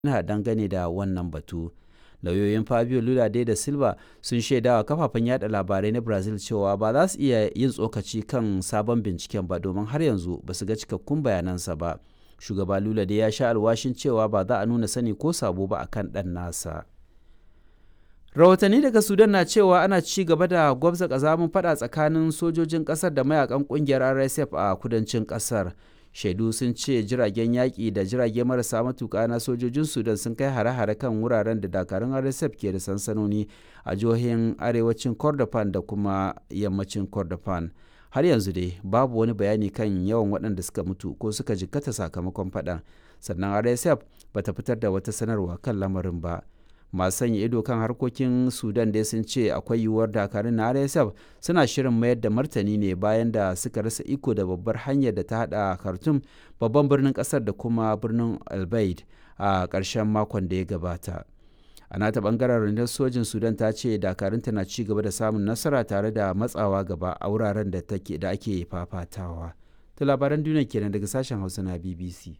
na dangane da wannan batu. Lauyoyin Fabio Lula dai da Silva sun shaidawa kafafen yada labarai na Brazil cewa ba za su iya yin tsokaci kan sabon binciken ba domin har yanzu ba su ga cikakkun bayanansa ba. Shugaba Lula dai ya sha alwashin cewa ba za a nuna sani ko sabo ba akan ɗan nasa. rahotanni daga sudan na cewa ana ci gaba da gwabza kazamin fada tsakanin sojojin kasar da mayakan kungiyar rsf a kudancin kasar shaidu sun ce jiragen yaƙi da jirage marasa matuƙa na sojojin sudan sun kai hare-hare kan wuraren da dakarun rsf ke da sansanoni a jihohin arewacin kordofan da kuma yammacin kordofan har yanzu dai babu wani bayani kan yawan waɗanda suka mutu ko suka jikkata sakamakon faɗan sannan rsf bata fitar da wata sanarwa kan lamarin ba masu sanya ido kan harkokin sudan dai sun ce akwai yiwuwar dakarun na rsf suna shirin mayar da martani ne bayan da suka rasa iko da babbar hanyar da ta hada khartoum babban birnin kasar da kuma birnin albaid a ƙarshen makon da ya gabata a nata bangaren rundunar sojin sudan ta ce dakarunta na ci gaba da samun nasara tare da matsawa gaba a wuraren da ake fafatawa to labaran duniya kenan daga sashen hausa na bbc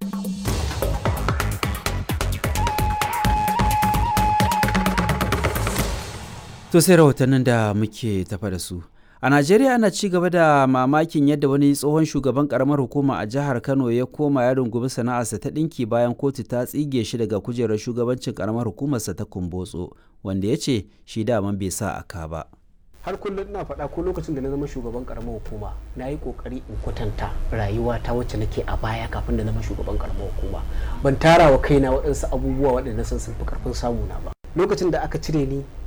To sai rahotannin da muke tafa da su. A Najeriya ana ci gaba da mamakin yadda wani tsohon shugaban karamar hukuma a jihar Kano ya koma ya rungumi sana'arsa ta ɗinki bayan kotu ta tsige shi daga kujerar shugabancin karamar hukumarsa ta Kumbotso, wanda ya ce shi daman bai sa aka ba. har kullum ina faɗa ko lokacin da na zama shugaban karamar hukuma na yi kokari in kwatanta rayuwa ta wacce nake a baya kafin da na zama shugaban karamar hukuma ban tara wa kaina waɗansu abubuwa waɗanda san sun fi karfin samu na ba lokacin da aka cire ni